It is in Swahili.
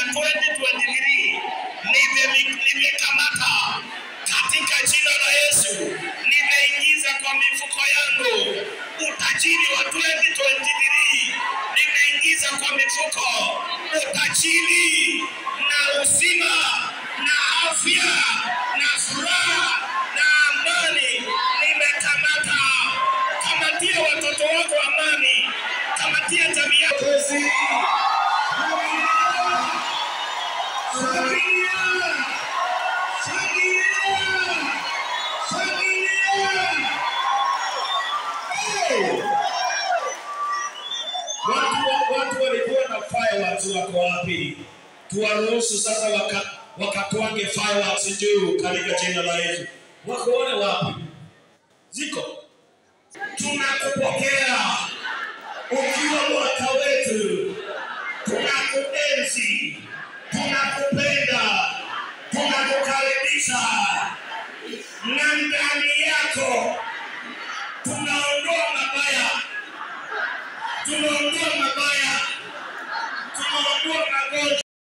2023 nime- nimekamata katika jina la Yesu, nimeingiza kwa mifuko yangu utajiri wa 2023, nimeingiza kwa mifuko utajiri na uzima na afya na furaha na amani, nimekamata. Kamatia watoto wako amani, kamatia jamii yako Watu, watu walikuwa na fireworks wako wapi? Tuwaruhusu sasa waka, wakatwange fireworks juu katika jina la Yesu. Wako wale wapi? Ziko. Tunakupokea ukiwa mwaka wetu, tunakuenzi, tunakupenda, tunakukaribisha na ndani yako tunaondoa mabaya tunaondoa